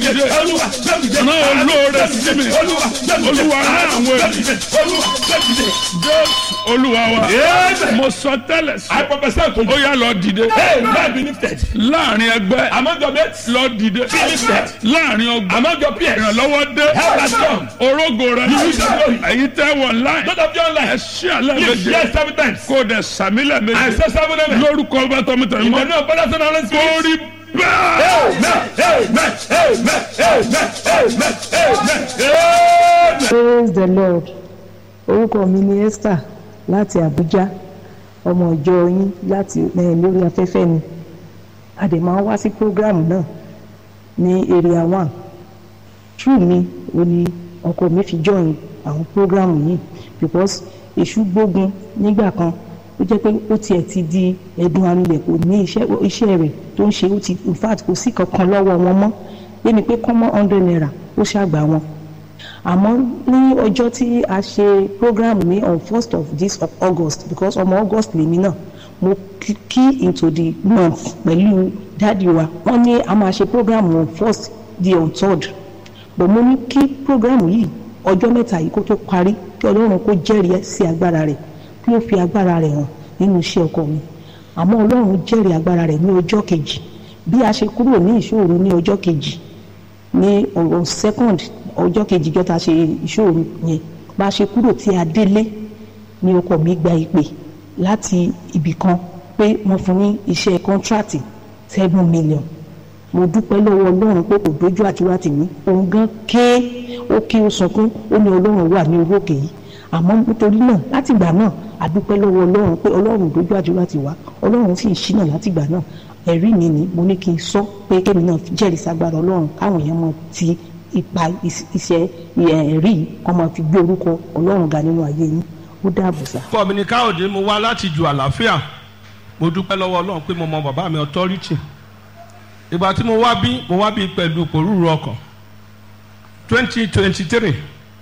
dìde rán olóore sí mi olúwa rán àwọn ènìyàn jésù olúwa wa mo sọ tẹ́lẹ̀ sí I prophesy to ó you. yá lọ dìde Hey, man be lifted. láàrin ẹgbẹ́ Among your mates, lọ dìde lifted. láàrin ọgbà among your peers, ìrànlọ́wọ́ dé help has come. orógo rẹ You will glory. èyí tẹ́ wọ̀ láì Not of your ẹ life. ṣí àlẹ́ Live méje yes seven times. kó o dẹ̀ sàmílẹ̀ I méje say seven amen. lórúkọ ọba tọmọtọ In mọ the name of Father, Son, and Holy Spirit. orí bẹ́ẹ̀. Amen. Amen. Amen. Amen. Amen. Amen. Amen. praise the lord orúkọ mi ni esther láti abuja ọmọ ìjọ yín láti eh, lórí afẹ́fẹ́ ni a dẹ̀ máa ń wá sí program náà ní area one true mi ò ní ọkọ mi fi join àwọn program yìí because èṣù gbógun nígbà kan ó jẹ́ pé ó tiẹ̀ ti di ẹ̀dùn arinlẹ̀ kò ní iṣẹ́ iṣẹ́ rẹ̀ tó ń ṣe ó ti in fact kò sí kankan lọ́wọ́ wọn mọ́ yémi pé kọ́mọ́ hundred naira ó ṣàgbà wọn àmọ́ ní ọjọ́ tí a ṣe program ní on first of this of august because ọmọ august lèmi náà mo kí- key into the month pẹ̀lú dáàdi wa wọ́n ní a máa ṣe program on first di on third but mo ní kí program yìí ọjọ́ mẹ́ta yìí kó tó parí kí ọlọ́run kó jẹ́rìí sí agbára rẹ̀ kí ó fi agbára rẹ̀ hàn nínú iṣẹ́ ọkọ mi àmọ́ ọlọ́run jẹ́rìí agbára rẹ̀ ní ọjọ́ kejì bí a ṣe kúrò ní ìṣòro ní ọjọ́ kejì ní ọ̀rọ̀ second ọjọ́ kejì jọta ṣe ìṣòro yẹn bá a ṣe kúrò tí a délé ní ọkọ mi gba ìpè láti ibì kan pé wọ́n fún ní iṣẹ́ kọ́ńtrátì seven million mo dúpẹ́ lọ́wọ́ ọlọ́run pé kò dójú àtiwá tèmi òun gan ké ó ké ó sunkún ó ní ọlọ́run wà ní orí òkè yìí àmọ́ nítorí náà látìgbà náà a dúpẹ́ lọ́wọ́ ọlọ́run pé ọlọ́run dójú àtiwá ti wá ọlọ́run sì ń ṣínà látìgbà náà ẹ̀rí mi ni mo ní kí n sọ pé kémi náà jẹ́rìí sagbára ọlọ́run káwọn èèyàn mọ ti ipa is- iṣẹ́ ẹ̀rí yìí kọ́ máa fi gbé orúkọ ọlọ́run ga nínú ayé yín ó dáàbò sá. orúkọ mi ni káyọ̀dé mo wá láti ju àlàáfíà mo dúpẹ́ lọ́wọ́ ọlọ́run pé mo mọ bàbá mi authority ìgbà tí mo wá bí mo wá bí pẹ̀lú pòrúurú ọkàn twenty twenty three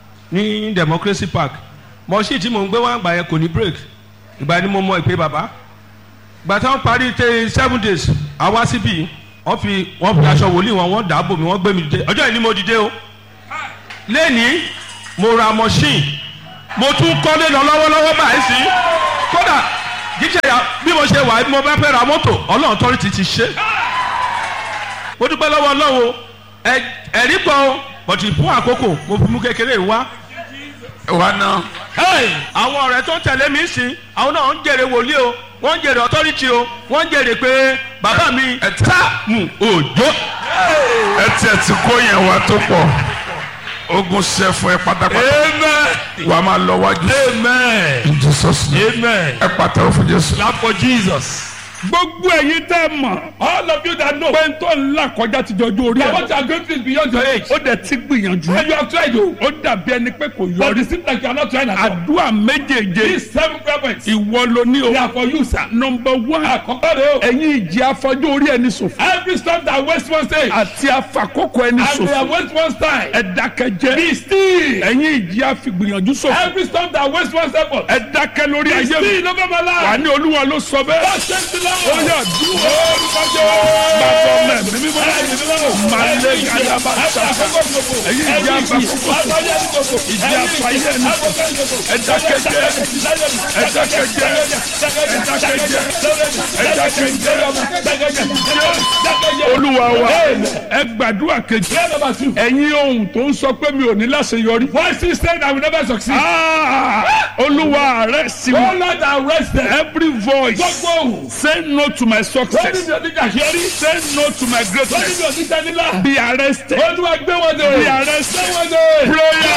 ní democracy park mọ̀ọ́sì tí mò ń gbé wá gbà yẹn kò ní break ìgbà yẹn ni mo mọ ìpè bàbá ìgbà tí wọ́n parí tẹ seven days àwa síbí wọ́n fi wọ́n fi aṣọ wòlíì wọn wọ́n dàbò mi wọ́n gbé mi dìde ọjọ́ yìí ni mo dìde o lẹ́ni mo ra machine mo tún kọ́lé lọ lọ́wọ́lọ́wọ́ báyìí sí kódà jíjẹ ya bí mo ṣe wà bí mo bá fẹ́ ra mọ́tò ọlọ́run tọ́rí ti ti ṣe. mo dúpẹ́ lọ́wọ́ ọlọ́run o ẹ- ẹ̀rí pọ̀ o bọ̀tì fún àkókò mo fi mú kékeré wá. wa náà Hey, àwọn ọ̀rẹ́ tó ń tẹ̀lé mi sí àwọn náà ń jèrè wòlíì o wọ́n ń jèrè authority o wọ́n ń jèrè pé bàbá mi Ẹ ta- Sáàmù Òjó. ẹ tiẹ̀ ti kó yẹn wá tó pọ̀ ogun ṣe fún ẹ pátápátá amen wà á máa lọ wájú amen in Jesus name amen ẹ pàtàkì fún Jésù. clap for Jesus. gbogbo ẹ̀yin tẹ́ mọ̀ All of you that know pé n tó ń là kọjá ti jọjú orí that ẹ̀ what you are going through is beyond your age. ó dẹ̀ ti gbìyànjú And you have tried to. ó dàbí ẹni pé kò But yọrí it seems like you are not trying at all. àdúrà méjèèjé These seven prayer points, ìwọ ló ní o they are for you, sir. nọmba one Àkọ́kọ́ rẹ̀ o. ẹ̀yin ìjì afọjú orí ẹni ṣòfò Every storm that waste one stage àti afakókò ẹni and they ṣòfò are waste one time. ẹ dákẹ́jẹ́ Be still. ẹ̀yin ìjì afigbìyànjú ṣòfò Every storm that waste one effort. ẹ dákẹ́ lórí Be ayé mi still over my wà life. ní olúwa ló sọ bẹ́ẹ̀ God save the ó Lord. yà dúró Orúkọ bàbá Jésù. mẹ́mí mímọ́ Malé Gadaba Saka. Ẹ̀yin ìjì afakókò ìjì afayé ẹni ṣòfò ẹ dákẹ́jẹ́ ẹ dákẹ́jẹ́ ẹ dákẹ́jẹ́ ẹ dákẹ́jẹ́ olúwa wa ẹ gbàdúrà kejì ẹ̀yin ohun tó ń sọ pé mi ò ní láṣeyọrí. Voices saying I will never succeed. Ah, olúwa rẹ sí Oh wọn. Lord, arrest them. every voice Gbogbo ohùn. say no to my Lórí success mi ò ní kàṣẹ́rí. say no to my Lórí greatness mi ò ní tẹ́nílá. be arrested Olúwa gbé wọn dé. be arrested Gbé wọn dé. prayer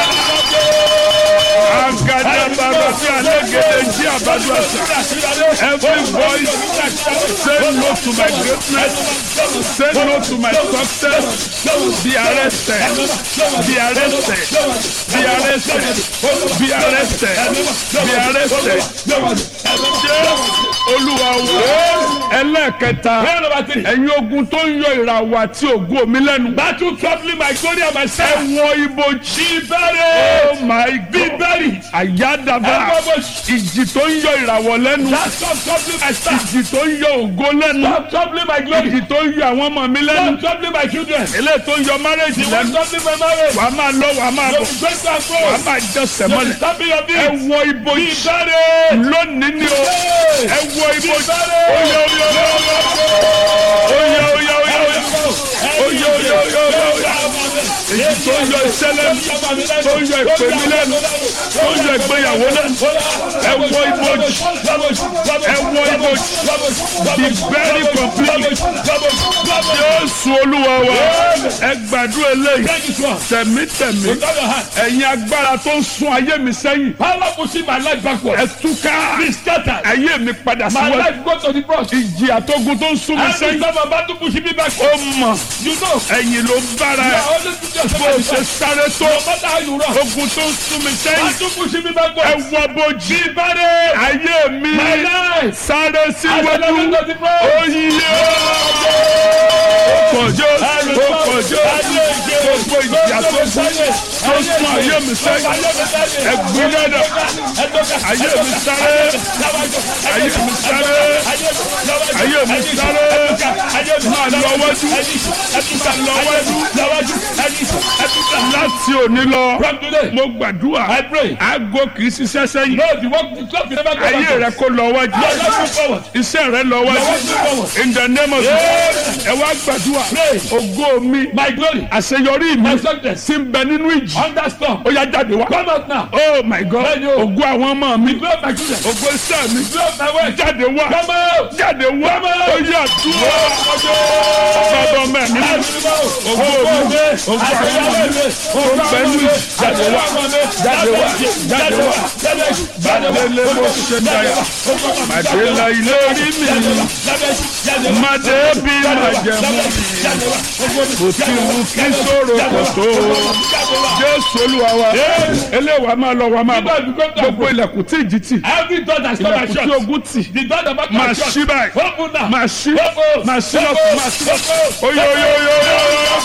agadabara fi alégede jí àbájọ àṣà every voice say no to my greatness say no to my success be arrested be arrested be arrested be arrested be arrested jẹ́ olúwa wo ẹlẹ́ẹ̀kẹta Prayer number three. ẹ̀yin ogun tó ń yọ ìràwọ̀ àti ògo mi lẹ́nu Battle troubling my glory and my ẹ self. wọ ibojì Be buried. oh my Be god buried. carry it. àyádàbà Everybody. ìjì tó ń yọ ìràwọ̀ lẹ́nu That stop troubling my star. ìjì tó ń yọ ògo lẹ́nu Stop troubling my glory. ìjì tó ń yọ àwọn ọmọ mi lẹ́nu Stop troubling my children. eléyìí tó ń yọ márẹ́jì Stop lẹ́nu troubling my marriage. wàá máa lọ wàá máa You bọ̀ break and wàá close. máa jẹsẹ̀ You mọ́lẹ̀ stamping your ẹ feet. wọ ibojì Ìbẹ̀rẹ̀. lónìí ni o ẹ wọ ibojì Ìbẹ̀rẹ̀. oyè oyè oyè oyè oyè oyè oyè oyè oyè oyè oyè èyí tó ń yọ iṣẹ́ lẹ́nu tó ń yọ ìpè mi lẹ́nu tó ń yọ ìgbéyàwó lẹ́nu ẹ wọ ibojì ẹ wọ ibojì be very complete Jésù Olúwa wa ẹ gbàdúrà eléyìí tẹ̀mítẹ̀mí ẹ̀yin agbára tó ń sún ayé mi sẹ́yìn Power pushing my life backward. ẹ túká Be scattered. ayé mi padà My síwájú life go to the cross. ìjì àtógun tó ń sún mi Every sẹ́yìn time I'm about to push me back. ó mọ̀ You know. ẹ̀yìn ló bára You ẹ̀ are always put yourself bó o at ṣe the sáré tó No matter how you run. ogun tó ń sún mi sẹ́yìn How to push me ẹ backward. wọ bojì Ìbẹ̀rẹ̀. ayé mi My life. sáré I síwájú go to the cross. oyè kọjọ ó kọjọ gbogbo ìjì àtógun tó ń sún ayé mi sẹ́yìn ẹ̀gbin náà ayé mi sáré ayé mi sáré ayé mi sáré máa lọ wájú máa lọ wájú láti òní lọ From today, mo gbàdúrà I pray. aago kì í ṣiṣẹ́ sẹ́yìn No, the work, the clock will never go ayé rẹ back. kó lọ wájú Your life move forward. iṣẹ́ rẹ lọ Your wájú work move forward. in the name of Jesus ẹ wá gbàdúrà Pray. ògo mi My glory. àṣeyọrí mi My success. ti ń bẹ nínú ìjì Under storm. ó yá jáde wá Come out now. oh my god Bẹ́ẹ̀ni o. ògo àwọn ọmọ mi Blow my children. ògo iṣẹ́ mi Blow my way. jáde wá Come out. jáde wá ó yá dúró bàbá ọmọ mi ògo mi ògo àwọn ọmọ mi ó ń bẹ nínú ìjì jáde wá jáde wá jáde wá bàdélé bó ṣe dáyà màdélé ilé rí mi màdé bí màjẹmú kò tí wù kí sòrò kò tó jésù olúwa wa eléwà máa lọ wa máa bọ gbogbo ilẹ̀kùn tí ìjì tì Every door that stop my ilẹ̀kùn tí shot. ogun tì The door that back máa my shot. ṣí báyìí Open now. máa ṣí Open. máa ṣí lọ́kùn máa ṣí lọ́kùn oyo oyo oyo oyo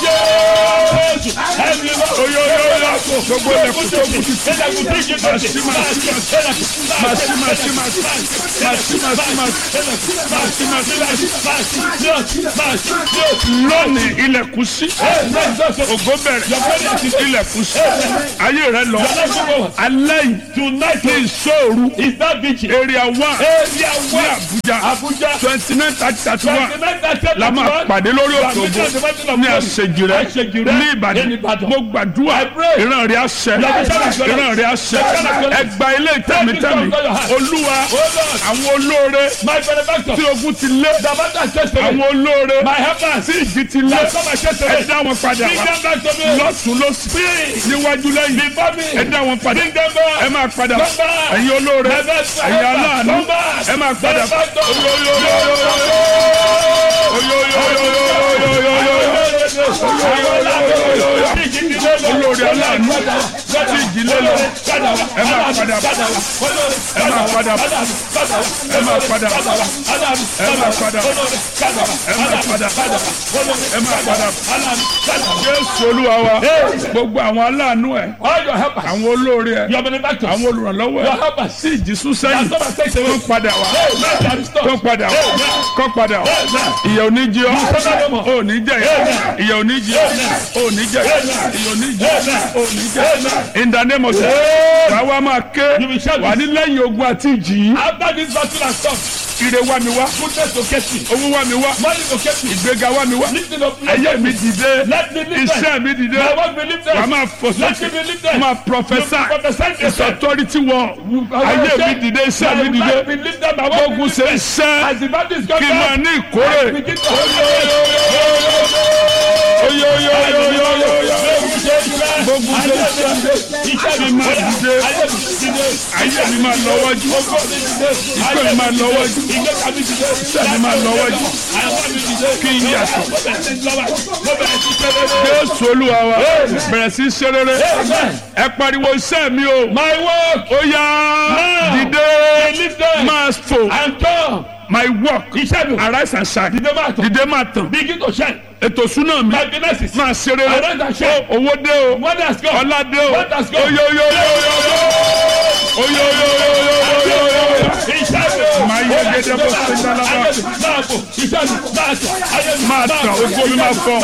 oyo oyo oyo gbogbo ilẹ̀kùn tó kù ti tì máa ṣí máa ṣí máa ṣí máa ṣí máa ṣí máa ṣí máa ṣí máa ṣí máa ṣí máa ṣí lónìí ilẹ̀kùn ṣí ògo bẹ̀rẹ̀ ilẹ̀kùn ṣí ayé rẹ lọ alẹ́ yìí tonight ní ìṣòro Is that vigil? area one Area ní one. Abuja Abuja. twenty nine thirty thirty one Twenty-nine, thirty, la máa thirty-one. pàdé lórí òkè ògo ní Àṣejù àṣejìrẹ́ Àṣejìrẹ́ ní Ìbàdàn ní Ìbàdàn. mo gbàdúrà pray. ìran rẹ̀ àṣẹ ìran rẹ̀ àṣẹ ẹgbà ilé tẹ̀mítẹ̀mí olúwa àwọn olóore My benefactor. tí ogun ti lé The matter is just to me. àwọn olóore My helpers. tí ìjì ti lé That's my chest to ẹ me. dá wọn padà Bring wá them back to me. lọ́tún lọ́sí níwájú lẹ́yìn Before me. ẹ dá wọn padà Bring them back. ẹ máa padà Come back. ẹ̀yin olóore My best ẹ̀yin helper. aláàánú Come back. ẹ máa padà Benefactor. olórí aláàánú tí ìdílé lọ ẹ máa padà ẹ máa padà ẹ máa padà ẹ máa padà ẹ máa padà ẹ máa padà jésù olúwa wa gbogbo àwọn aláàánú ẹ All your helpers. àwọn olórí ẹ Your benefactors. àwọn olùrànlọ́wọ́ Your ẹ helpers. tí ìjì sún sẹ́yìn That's what I say to kó you. padà wá Hey, man, that is kó not. padà wá kó padà wá ìyà ò ní jẹ ọ́ ò ní jẹ ìyà ò ní jẹ ọ́ ò ní jẹ ìyà ò ní jẹ ọ́ ò ní jẹ in the name of Jesus wà wá máa ké You will shout wà ní lẹ́yìn ogun àti ìjì yìí After this battle has come, ire wá mi wá goodness will get me. owó wá mi wá Money will get me. ìgbéga wá mi wá Lifting up. ayé mi dìde Let me lift them. iṣẹ́ mi dìde My work will lift them. wà máa fò Let me sókè be lifted. máa You prophesy prophesy to it's yourself. authority wọ ayé mi dìde iṣẹ́ mi My dìde life will lift them. My work will gbógun lift ṣe them. iṣẹ́ As the battle is going kí n máa down, ní ìkórè. begin to Oyo oyo oyo oyo oyo oyo. Gbogbo ṣe ṣe kí n máa dìde. Ayé mi máa lọ wájú. Ìfẹ́ mi máa lọ wájú. Iṣẹ́ mi máa lọ wájú. Kí n yàtọ̀. Jésù Olúwa wa bẹ̀rẹ̀ sí í ṣe rere. Ẹ pariwo iṣẹ́ mi o. My work Ó yá dìde máa fò. and come. My work Iṣẹ́ mi. arise and shine. Dìde máa tàn. Dìde máa tàn. Begin to shine. Ètò súná mi My businesses. máa ṣe rere. Arise and shine. Owó dé o. Money has come. Ọlá dé o. What has come? Oyo oyo oyo oyo. oyo oyo oyo oyo oyo oyo máa yẹ gẹ́gẹ́ bó ṣe ń dáná bá máa tàn ogo mi máa fọ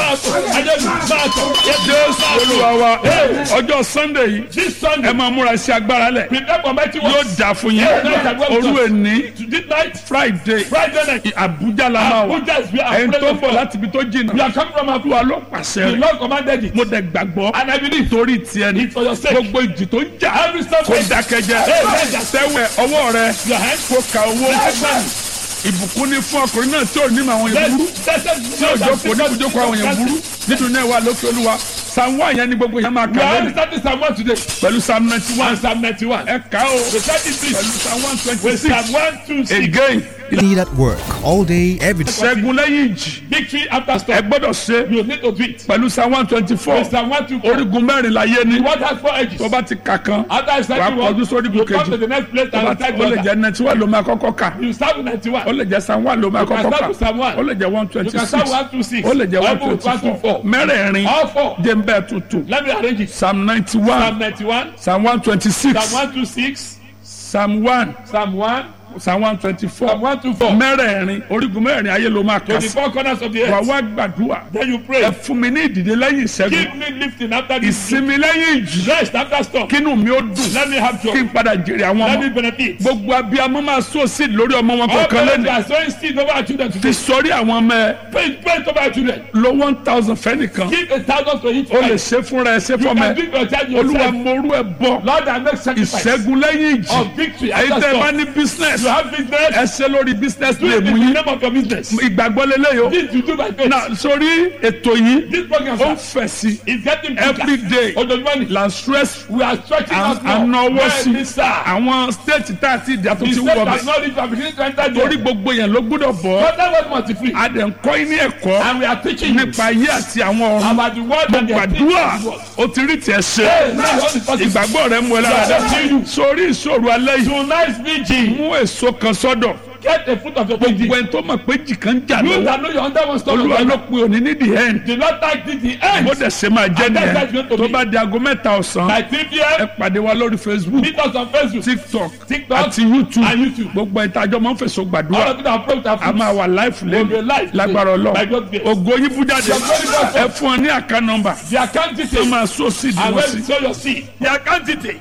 jésù olúwa wa ọjọ́ sunday yìí This Sunday, ẹ máa múra sí agbára lẹ̀ prepare for mighty yóò works. dà fún yín òru èní This night, friday Friday night, abuja la máa wà Abuja is where our ẹni tó ń presence bọ̀ is. láti ibi tó We jìnnà are coming from olúwa Abuja. ló pàṣẹ The rẹ̀ Lord commanded it. mo dẹ̀ gbàgbọ́ And I believe torí tiẹ̀ ni it's for your sake. gbogbo ìjì tó ń jà Every step kó we dákẹ́jẹ́ Amen. sẹ́wẹ̀ ọwọ́ rẹ Your hands. kó ka owó Amen. ìbùkún ní fún ọkùnrin náà tí ò ní àwọn yẹn burú tí ò jókòó ní ibùjókòó àwọn yẹn burú nínú náà wà lókè olúwa psalm one yẹn ni gbogbo yẹn máa We kà are lónìí only starting Psalm 1 today. pẹ̀lú psalm ninety one And Psalm 91. ẹ kà ó The 33. pẹ̀lú psalm one twenty With six Psalm 1, 2, 6. again Need at work all day, every day. ṣẹ́gun lẹ́yìn ìjì Victory after ẹ storm. gbọ́dọ̀ ṣe You need to do it. pẹ̀lú psalm one twenty four With Psalm 1, 2, 4. orígun mẹ́rin láyé ni What has four edges? tó bá ti kà kan After I wàá start you kọjú sórí you come kejì to the next place tó bá and ti start ó lè the jẹ́ ninety one ló máa kọ́kọ́ kà You start with ó 91. lè jẹ́ psalm one ló máa You can kọ́kọ́ start kà with Psalm 1. ó lè jẹ́ one You twenty can six start with 1, 2, 6. ó lè jẹ́ one Bible with 1, 2, twenty four 4. mẹ́rẹ̀ẹ̀rin All four. jẹ́ ń bẹ́ẹ̀ tuntun Let me arrange it. psalm ninety one Psalm 91. psalm one twenty six Psalm 126. psalm one Psalm 1. psalm one twenty four Psalm 124. mẹ́rẹ̀ẹ̀rin orígun mẹ́rẹ̀ẹ̀rin ayé ló máa To kà the sí four corners of the wà earth. wá gbàdúrà Then you ẹ pray. fún mi ní ìdìde lẹ́yìn ìṣẹ́gun Keep me lifting after this. ìsinmi lẹ́yìn ìjì Rest after storm. kínú mi ó dùn Let me have kí joy. n padà jèrè àwọn Let me ọmọ benefit. gbogbo abiyamọ máa sọ sí lórí ọmọ wọn All kọ̀ọ̀kan parents lẹ́nu are sowing seed over our children fi today. sọrí àwọn ọmọ ẹ Pray, pray over our children. lo one thousand fẹ́nìkan Give a thousand to each o lè child. ṣe fúnra ẹ ṣe You fọmọ can ẹ give your child olúwa yourself. morú ẹ bọ Lord, I make sacrifice ìṣẹ́gun lẹ́yìn ìjì of victory èyí after tẹ́ ẹ bá storm. ní business You have business. ẹ ṣe lórí business Do lè it mú in the yín name of your business. ìgbàgbọ́ lélẹ́yìí o This you do by faith. na sórí ètò yìí This program ó ń sir, fẹ̀ sí is getting bigger. every day Ojoojúmọ́ ni. la stress We are stretching out more. ànáwó sí Bẹ́ẹ̀ni sá. àwọn state tá a ti dà tó The ti state wọ̀ has bẹ̀ not reached our beginning to enter torí there. gbogbo yẹn ló gbọ́dọ̀ bọ̀ But that was multi-free. a dẹ̀ ń kọ́ yín ní ẹ̀kọ́ And we are teaching you nípa ayé àti àwọn ọ̀run about the word and the gbàdúrà activities. ó ti rí tiẹ̀ ṣe Hey, now what is possible? ìgbàgbọ́ rẹ̀ mú ẹ lára dá sórí ìṣòro alẹ́ yìí Tonight's vigil. mú èso kan sọ́dọ̀ Get the fruit of your gbogbo vigil. ẹni tó mọ̀ pé jì kan ń jà You lọ́wọ́ that know you're under one stone. olúwa ló pe òní ní the end The Lord thank thee the end. bó dẹ̀ ṣe máa jẹ́ And that's how nìyẹn it's going to tó be. bá di aago mẹ́ta ọ̀sán By 3 ẹ p.m. pàdé wa lórí facebook Meet us on Facebook. tiktok TikTok àti youtube and YouTube. gbogbo ìtajọ́ máa ń fèsò All gbàdúrà of you that approach our a máa wà live We'll be lẹ́nu live lágbára by ọlọ́run God's grace. ògo yín bú jáde Your glory goes ẹ fún ọ ní àká nọmbà The account tó details. máa sọ sí And ìdíwọ́ when sí. you sow your seed. The account detail.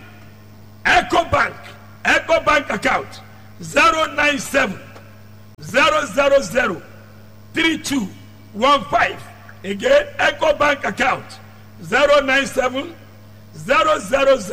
Echo Bank. Echo Bank account. 097 000 3215. Again, Echo Bank account. 097 000